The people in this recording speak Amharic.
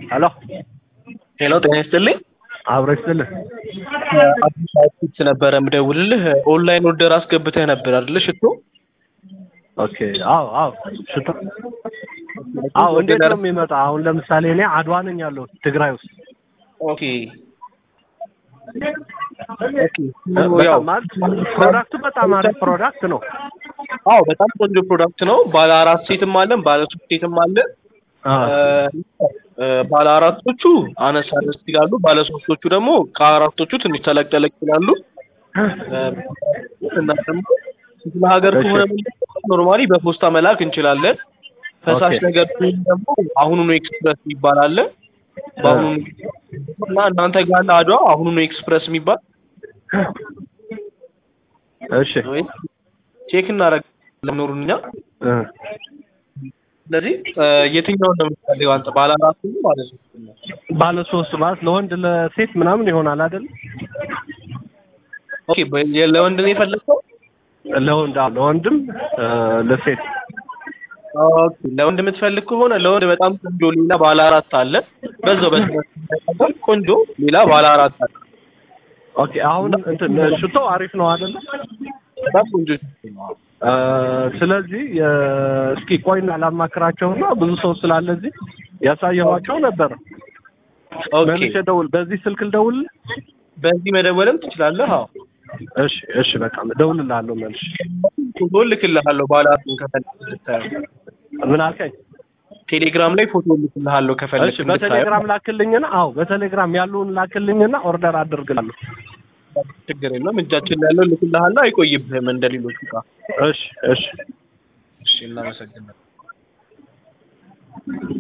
ሄሎ ሄሎ ጤና ይስጥልኝ። አብሮ ይስጥልህ። አዲስ አዲስ ነበረ ምደውልልህ ኦንላይን ኦርደር አስገብተህ ነበር አይደለ? ሽቶ ኦኬ። አዎ አዎ። ሽቶ አዎ። እንዴት ነው የሚመጣ? አሁን ለምሳሌ እኔ አድዋ ነኝ ያለሁት ትግራይ ውስጥ። ኦኬ በጣም ማለት ፕሮዳክቱ በጣም አሪፍ ፕሮዳክት ነው። አዎ በጣም ቆንጆ ፕሮዳክት ነው። ባለ አራት ሴትም አለን፣ ባለ ሶስት ሴትም አለ። ባለ አራቶቹ አነስ አነስ ይላሉ። ባለ ሶስቶቹ ደግሞ ከአራቶቹ ትንሽ ተለቅ ተለቅ ይላሉ። እና ደግሞ ክፍለ ሀገር ከሆነ ኖርማሊ በፖስታ መላክ እንችላለን። ፈሳሽ ነገር ደግሞ አሁኑኑ ኤክስፕረስ የሚባል አለ። በአሁኑ እና እናንተ ጋር አለ አድዋ አሁኑኑ ኤክስፕረስ የሚባል እሺ ቼክ እናደርጋለን ኖሩን እኛ ስለዚህ የትኛውን ነው የምትፈልገው አንተ? ባለ አራት ነው ባለ ሶስት ነው? ባለ ሶስት ማለት ለወንድ ለሴት ምናምን ይሆናል አይደል? ኦኬ ለወንድ ነው የፈለግከው? ለወንድ አዎ፣ ለወንድም ለሴት ኦኬ ለወንድ የምትፈልግ ከሆነ ለወንድ በጣም ቆንጆ ሌላ ባለ አራት አለ። በዛው በስመ ቆንጆ ሌላ ባለ አራት አለ። ኦኬ አሁን እንትን ሽቶ አሪፍ ነው አይደል? በጣም ቆንጆ ስለዚህ እስኪ ቆይና ላማክራቸውና ብዙ ሰው ስላለ እዚህ ያሳየኋቸው ነበር። መልሼ ደውል፣ በዚህ ስልክ ልደውል። በዚህ መደወልም ትችላለህ። አዎ እሺ እሺ፣ በቃ እደውልልሃለሁ መልሼ። ፎቶ እልክልሃለሁ ባለ አራቱን ከፈለግ ምን አልከኝ? ቴሌግራም ላይ ፎቶ እልክልሃለሁ ከፈለግ እሺ፣ በቴሌግራም ላክልኝና፣ አዎ በቴሌግራም ያሉን ላክልኝና ኦርደር አድርግላለሁ። ችግር የለም እጃችን ላይ ያለው እልክልሃለሁ። አይቆይብህም እንደ ሌሎቹ ዕቃ። እሺ እሺ እሺ እናመሰግናለን።